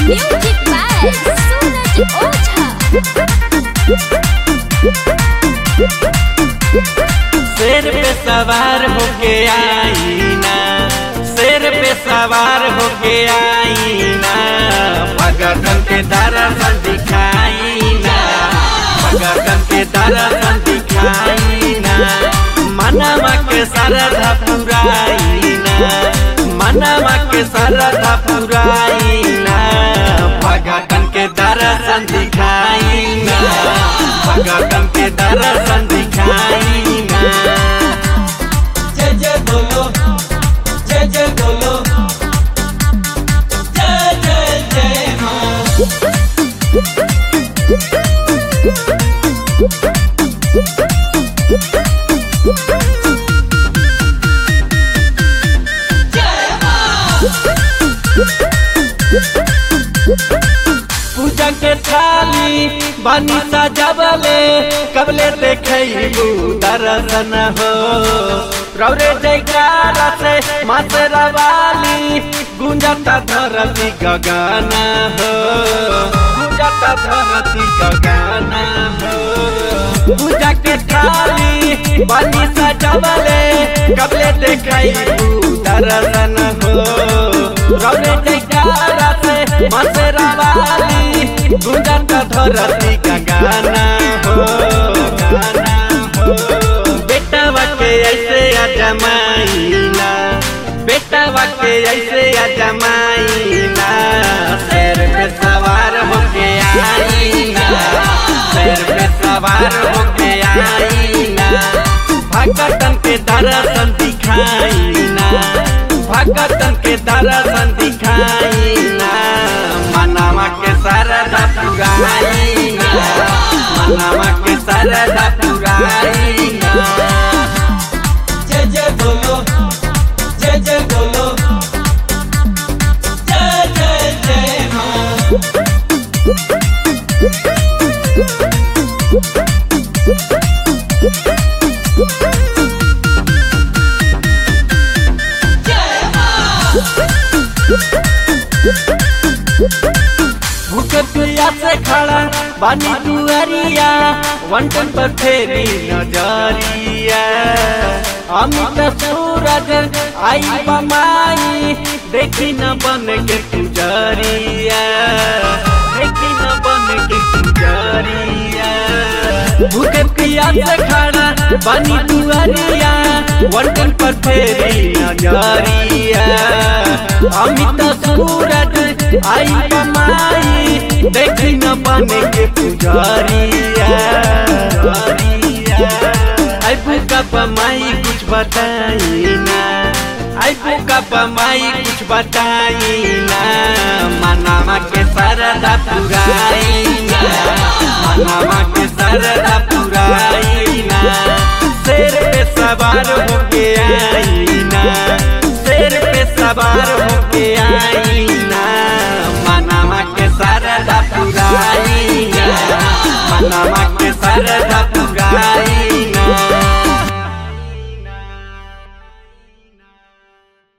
Music by Suraj Oza. शेर पे सवार होके आईना शेर पे सवार होके आईना भगतन के दर्शन दिखाईना भगतन के दर्शन दिखाईना मनवा के सरधा पुराईना मनवा के सरधा पुराईना भगतन के दर्शन दिखाईना भगतन के दर्शन दिखाईना जय जय बोलो जय जय बोलो जय जय जय माँ पूजा के थाली बनी सजबले कबले देखबू दर्शन हो रौरे जयकारा से मातरा वाली गुंजता धरती गगन हो गुंजता धरती गगन हो पूजा के थाली बनी सजबले कबले देखबू दर्शन हो रौरे जयकारा से मातरा वाली गुंजता धरती गगन हो गाना हो बेटवा के ऐसे अजमाइना बेटवा के ऐसे अजमाइना शेर पे सवार होके आईना शेर पे सवार होके आईना भगतन के दर्शन दिखाईना भगतन के दर्शन दिखाईना मनवा के सरदा पुराईना मनवा के सरदा पुराईना जय जय बोलो जय जय बोलो जय जय जय माँ भूख पिया से खड़ा बानी दुआरिया वंटन पर फेरी नजरिया अमित सूरज आई बमाई देखी न बन के पुजरिया देखी न बन के पुजरिया भूख पिया से खड़ा बानी दुआरिया वंटन पर फेरी नजरिया अमित सूरज आई बमाई देखी न बने के पुजारिया आई बुका बमाई कुछ बताई ना आई बुका बमाई कुछ बताई ना मनामा के सरदा पुराई ना मनामा के सरदा पुराई ना शेर पे सवार होके आई ना शेर पे सवार होके आई ना मनामा के सरदा पुराई ना मनामा के सरदा